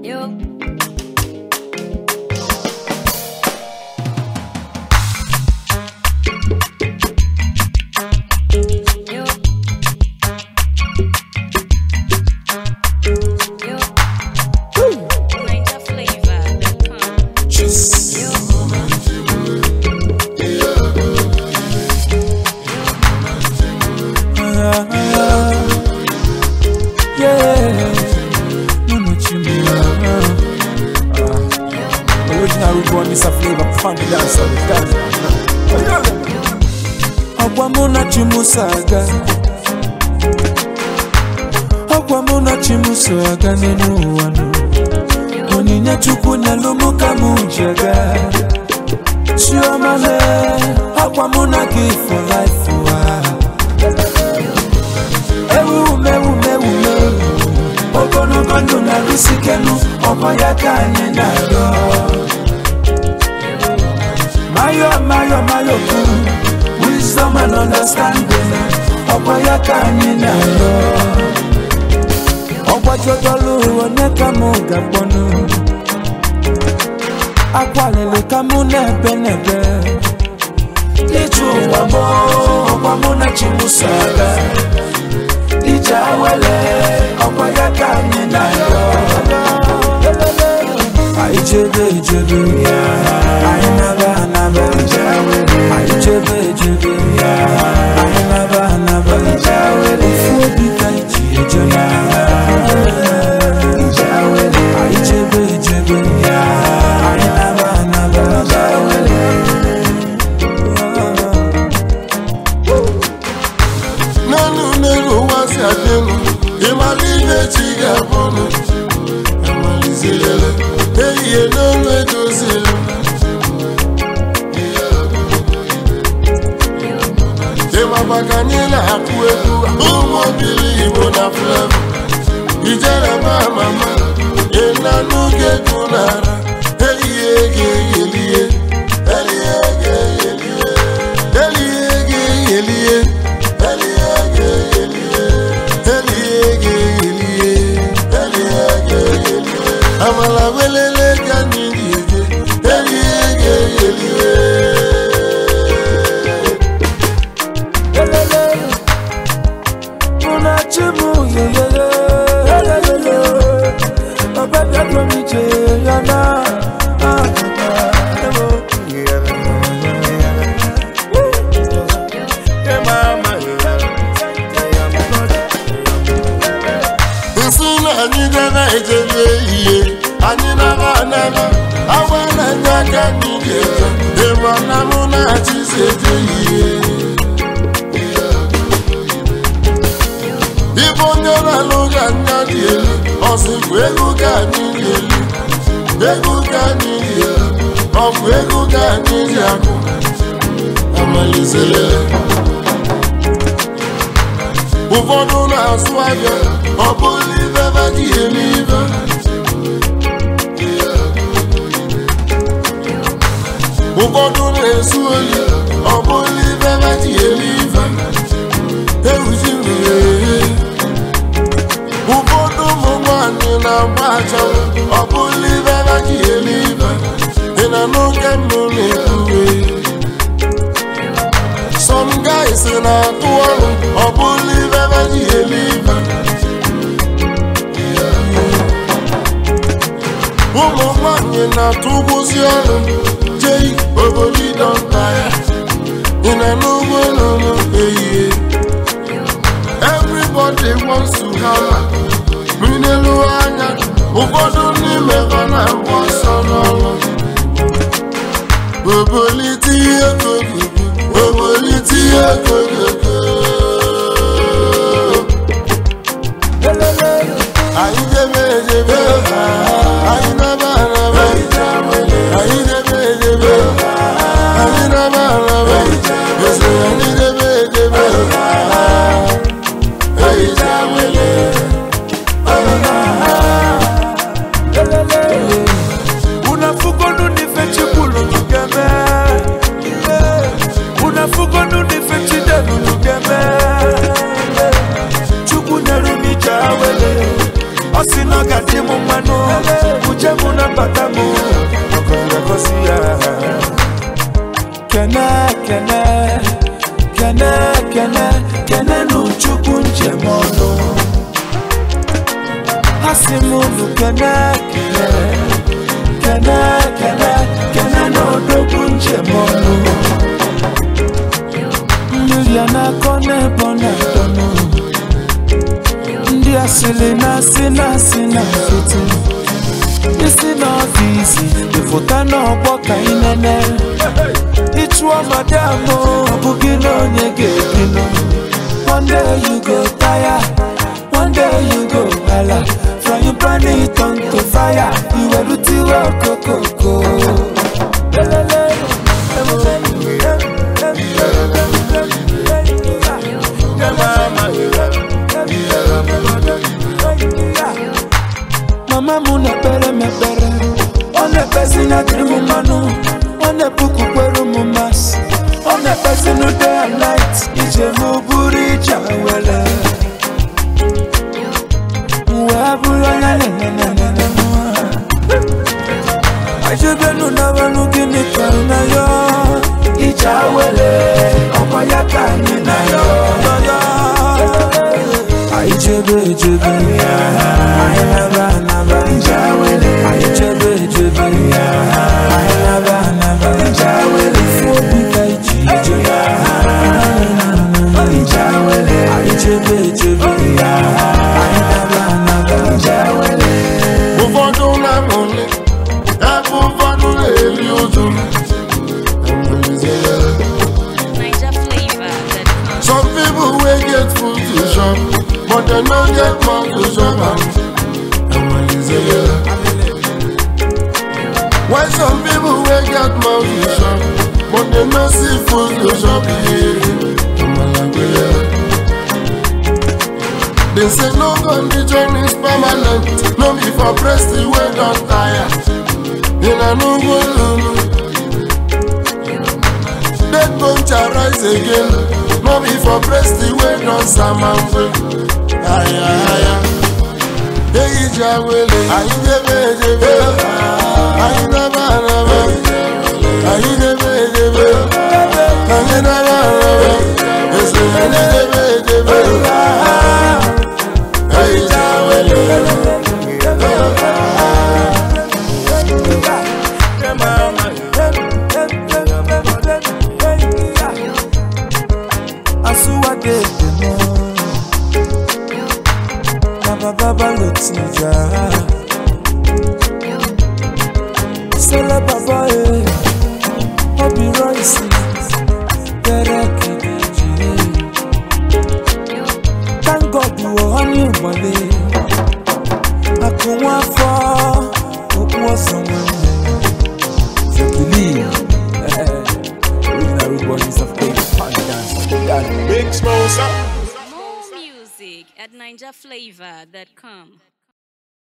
Yo. Yo. Yo. NinjaFlavor.com. Yo. Original root one is a flavor, funny dancer, dance. Ọgwa mụ na Chimuso aga Ọgwa mụ na Chimuso aga n'elu ụwa nụ Onyinye Chukwu nyelụ mụ ka mụ ji aga Chioma le Ọgwa mụ na gị for life ụwa Ewu mewu mewu mewu Ogologo ndụ na-arụsi kenu Ọkwa ya ka anyị na-arịọ Mayo, mayo, mayo, kuu. Wisdom and understanding. Ọkwa ya ka anyị na-arịọ. Ọgbajodolu onye ka mụ ga-akpọnụ. Akwalili ka mụ na-ebe n'ebe. Ije ụwa mụ, ọkwa mụ na Chimuso aga. Ije awele, ọkwa ya ka anyị na-arịọ. Anyị chebe echebe anyị naba anaba anyị chebe echebe anyị naba anaba ofu obi ka anyị ji eje na anyị chebe echebe anyị naba anaba n'elu n'elu ụwa si adị elu ịmara ihe chi ga-abụnụ amalizirele ehihie n'olu edozili ịmaba ka anyị na-akụ egwu ụmụ obili igbo na flevo ijere ma mama ịnanụ ga-egwu n'ara ehihie ga-eyelie elie ga-eyelie elie ga-eyelie elie ga-eyelie elie ga-eyelie elie ga-eyelie amala welele ka anyị ga-eje elie ga-eyelie Elele, una chimu yeyeye, elele, ọbẹ̀ bí ọdún mi jẹ yana. nsị na anyị dara ejebe ihe anyị nara anara awa na-enye aka anyị ga-eje ịma na mụ na-achịzi eje ihe ịbụ onye na-alụ ga anya dị elu ọsịkwa ego ka anyị dị elu ego ka anyị dị elu ọ bụ ego ka anyị ji akụ amalizere ụfọdụ na-asụ ahịa ọ bụrụ ibe ebe ji eme ibe ụfọdụ na-esu oyi ọ bụrụ ibe ebe ji eme ibe ewuji mmiri ụfọdụ ụmụ nwanyị na-agba achanwụ ọ bụrụ ibe ebe ji eme ibe ị na n'oge mbụ na-ekwuwe Some guys na-atụ ọrụ ọ bụrụ ibe ebe ji eme ibe ụmụ nwanyị na-atụ ụgwụzi ọrụ jei obodo ịdọnta ya ị na n'ugbo n'ụlọ ehihie everybody wants to have minelu anya ụfọdụ n'ime ha na-agba ọsọ n'ọrụ obolite ihe kogogo obolite ihe kogogo anyị debe edebe anyị naba araba anyị debe edebe anyị naba araba ese anyị debe edebe anyị jawele unafugonu nife chikulu lugeme unafugonu nife chidelu lugeme kene kene kene kene n'uchukwu njem ọnụ ha si m unu kene kene kene kene kene n'odogwu njem ọnụ mmiri a na-akọ n'ebe ọ na-adọnụ ndị asịrị na-asị na-asị na foto isi n'ọfịs ịfụta n'ọgbọ ka ị nene ịchụọ madam o, ọ bụghị na onye ga-ebinụ one day you go tire one day you go hala frying pan it on to fire iwerutiwe okokoko Lelele, mama m na-ekpere m ekpere ọ na-ekpezi na dịrị m mmanụ ọ na-epukwukwere m masị ọ na-ekpezi na day and night ije m bụrụ ije were wee bụrụ onye nenenenene ajebenu n'abalụ gịnị ka ị na ya ije were ọkwa ya ka anyị na ya anyị chebe echebe anyị naba anaba anyị chebe echebe anyị naba anaba ifu obi ka iji ije anyị chebe echebe anyị naba anaba ụfọdụ na-amụli ebe ụfọdụ na-eri ụjụ Niger flavor that comes. some people wey get food to chop but dem no get mouth to chop am Why some people wey get mouth to chop but dem no see food to chop They say no condition is permanent, no be for breast the way don tire. In a no go lulu. Dead bone shall rise again, no be for breast the way don samamfe. Aya aya. Eyi jawele, ayi debe debe, ayi naba naba, ayi debe debe, ayi naba naba, ese ayi debe debe. Eyi jawele. Asuwagedemo Baba baba lotija Sele baba e Obi Royce Bere kidiji Thank God you were on your body Akunwa afọ Okwu ọsọ nwanne So believe Original root boys of Cape Town dance Big Smosa. More music at NigerFlavor.com.